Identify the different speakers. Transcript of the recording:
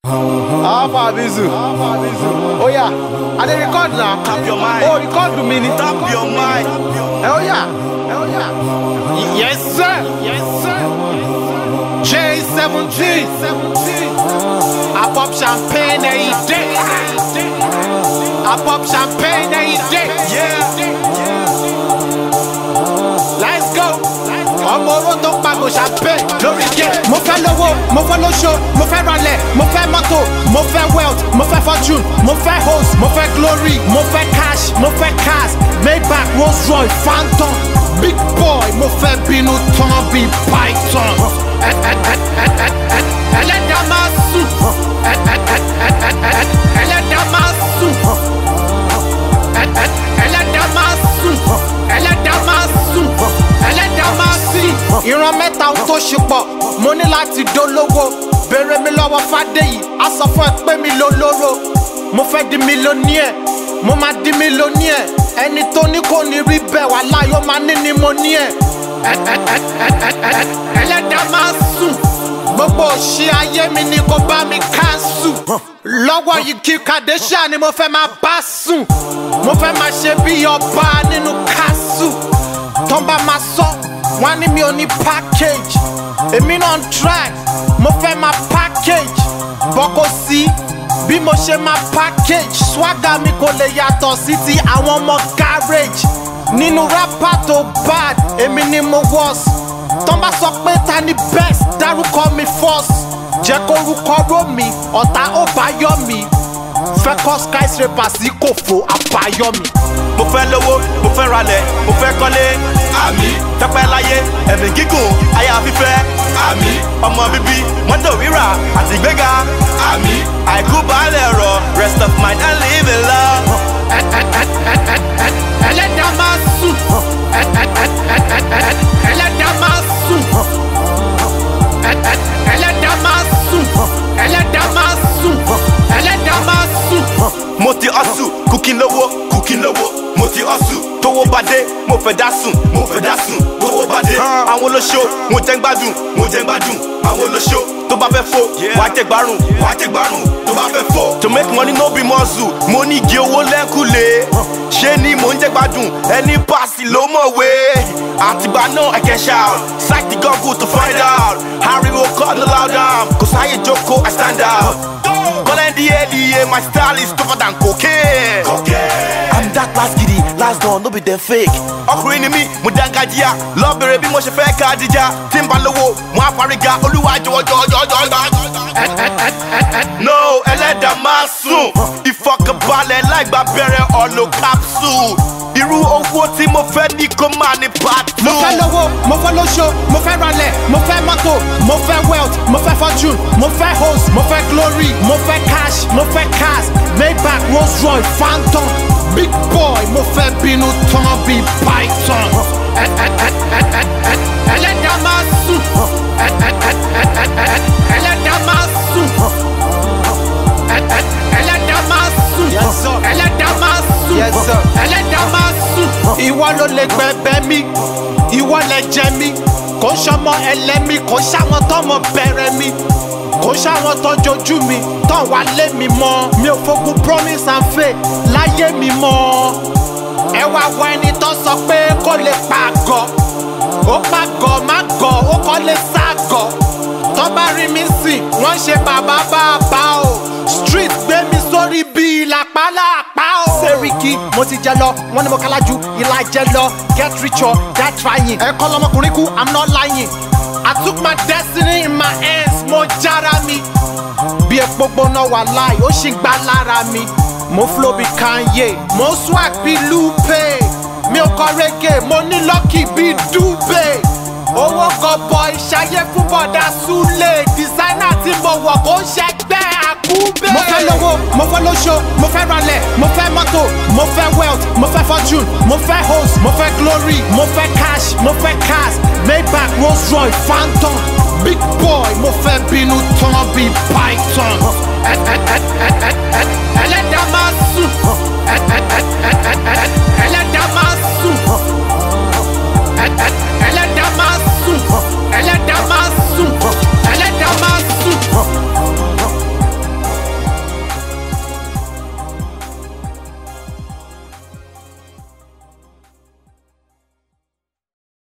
Speaker 1: Alpha Bizu. Oh yeah, I dey record now.
Speaker 2: Tap your mic.
Speaker 1: Oh, record me ni.
Speaker 2: Tap your mic.
Speaker 1: Oh yeah, oh yeah. Yes sir, yes sir. J17. I pop champagne every day. I pop champagne every day.
Speaker 2: Yeah.
Speaker 1: Let's go. ọmọ oró tó pagò champagne lórí gé. mo fẹ́ lówó mo fẹ́ lóṣó mo fẹ́ ralẹ̀ mo fẹ́ mọ́tò mo fẹ́ wealth mo fẹ́ fortune mo fẹ́ host mo fẹ́ glory mo fẹ́ cash mo fẹ́ cars maybach rolls royce phantom big boy mo fẹ́ bínú tán bí python. Ẹ- ẹ- ẹ- ẹ- ẹ- ẹ- ẹlẹ́dàá máa sùn. Ẹ- ẹ- ẹ- ẹ- ẹ- ẹ- ẹlẹ́dàá máa sùn. Ẹ- ẹ- ẹlẹ́dàá máa sùn. ẹlẹ́dàá máa sùn. ẹlẹ́dàá máa sìn. ìran mẹ́ta ohun tó ṣe pọ̀ mo ní láti dolówó béèrè mi lọ́wọ́ fàdéyì á sọ fún ẹ pé mi lólóró mo fẹ́ di mílíọ̀nìẹ̀ mo máa di mílíọ̀nìẹ̀ ẹni tó ní kò ní rí bẹ́ẹ̀ wà láyọ̀ máa ní ni mo ní ẹ̀ Ẹ- ẹ- ẹ- ẹ- ẹ- ẹ- ẹ- ẹlẹ́dàá máa sùn gbogbo òṣì ayé mi ni kò bá mi káńsù lọ́wọ́ yìí kí kàdéṣà ni mo fẹ́ máa bá sùn mo fẹ́ máa ṣe bí ọba nínú káṣù tán bá máa sọ wọn á ní mi ò ní package èmi náà ń try mo fẹ́ máa package bọ́ kò sí bí mo ṣe máa package swagger mi kò lè yàtọ̀ sí ti àwọn ọmọ garage nínú rapper tó bad èmi ni mo worst tán bá sọ pé ta ni best dárúkọ mi first jẹ́ kó orúkọ ró mi ọ̀tá ó bá yọ mi fẹ́ kọ́ skyscraper sí kòfò àbáyọ mi.
Speaker 2: Mo fẹ́ lówó, mo fẹ́ ralẹ̀, mo fẹ́ kọ́lé. Àmì. Tẹ́pẹ́ láyé, ẹ̀mí gígùn, aya fífẹ́. Àmì. Ọmọ bíbí, mọ́tò rírà àti ìgbéga. Àmì. Àìkú baálẹ̀ rọ̀, rest of mind and live in love.
Speaker 1: Ẹ- ẹ- ẹ- ẹ- ẹ- ẹ- ẹlẹ́dàá máa sùn. Ẹ- ẹ- ẹ- ẹ- ẹ- ẹ- ẹlẹ́dàá máa sùn. Ẹ- ẹ- ẹlẹ́dàá máa sùn. ẹlẹ́dàá máa sùn. ẹlẹ́dàá máa sùn.
Speaker 2: Mo ti hustle, kùkì lówó, kùkì lówó. Mo ti hustle, tówó bá dé, mo fẹ́ dá sùn, mo fẹ́ dá sùn, tówó bá dé. Àwọn olóṣó, mo jẹ́ ń gbádùn, mo jẹ́ ń gbádùn. Àwọn olóṣó, tó bá fẹ́ fò, wàá jẹ gbárùn, wàá jẹ gbárùn, tó bá fẹ́ fò. To make money no be muscle, mo ní igi owó lẹ́kùlé. Ṣé ni mò ń jẹ́ gbádùn, ẹni pàṣẹ ló mọ̀wé. Àtìgbà náà I can shout, psych the Google to find out. Ariwo kọ́ no loud down, kò sáyé jókòó, I stand out. Calling the ADA, my style is tougher than cocaine. cocaine. I'm that last giddy, last dawn, no be them fake. Ọkùnrin ni mí, mo dángájíá, lọ bèrè bí mo ṣe fẹ́ ká jíjà. Tí n bá lówó, mo á fariga, olúwa jọ̀wọ́ jọ̀wọ́ jọ̀wọ́ jọ̀wọ́.
Speaker 1: Ẹ- ẹ- ẹ- ẹ- ẹ-
Speaker 2: No, ẹlẹ́dàá máa sùn. Ìfọkànbalẹ̀ láìgbà bẹ̀rẹ̀ ọ̀lọ́ capsule. Irú owó tí mo fẹ́ ní kó máa ní part two.
Speaker 1: mo fẹ́ lówó mo fẹ́ lóṣó mo fẹ́ ralẹ̀ mo fẹ́ mọ́tò mo fẹ́ wealth mo fẹ́ fortune mo fẹ́ host mo fẹ́ glory mo fẹ́ cash mo fẹ́ cars maybach rolls royce phantom big boy mo fẹ́ bínú tán bí python. Ẹ- ẹ- ẹ- ẹ- ẹ- ẹ- ẹlẹ́dàá máa sùn. Ẹ- ẹ- ẹ- ẹ- ẹ- ẹ- ẹlẹ́dàá máa sùn. Ẹ- ẹ- ẹlẹ́dàá máa sùn. ẹlẹ́dàá máa sùn. ẹlẹ́dàá máa sùn. ìwọ ló lè gbẹ̀bẹ̀ mi ìwọ lè jẹ mi kò sọmọ ẹlẹ́mi kò sáwọn tọmọ bẹ̀rẹ̀ mi kò sáwọn tọjọjú mi tán wà lé mi mọ́ mi ò fogun promise and faith láyé mi mọ́ ẹ wá wọ ẹni tó sọ pé kó lè pàgọ́ ó pàgọ́ má gọ̀ ó kọ́ lè ságọ̀ tó bá rí mi sìn wọ́n ṣe bàbá bàbá o street gbé mi sórí bíi làpálàpá o. sẹ́ríkì mo ti jẹ lọ wọ́n ní mo kálá ju ìlà jẹ lọ get rich or die trying. ẹ̀kọ́ lọmọkùnrin kú i'm not lying i took my destiny in my hands mo jára mi bí epo gbóná wà láì ó sì ń gbá lára mi mo flow bí kanye mo swag bí lupe mi ò kọ reggae mo ní lucky bí dube owó gọbọ ìṣayé fún bọ̀dà súlẹ̀ dísáínà tí mo wọ̀ kó ń ṣẹgbẹ́ àkúbẹ̀. mo fẹ́ lówó mo fẹ́ lóṣó mo fẹ́ ralẹ̀ mo fẹ́ mọ́tò mo fẹ́ wealth mo fẹ́ fortune mo fẹ́ host mo fẹ́ glory mo fẹ́ cash mo fẹ́ cars maybach rolls royce phantom big boy mo fẹ́ bínú tán bí python. Ẹ- ẹ- ẹ- ẹ- ẹ-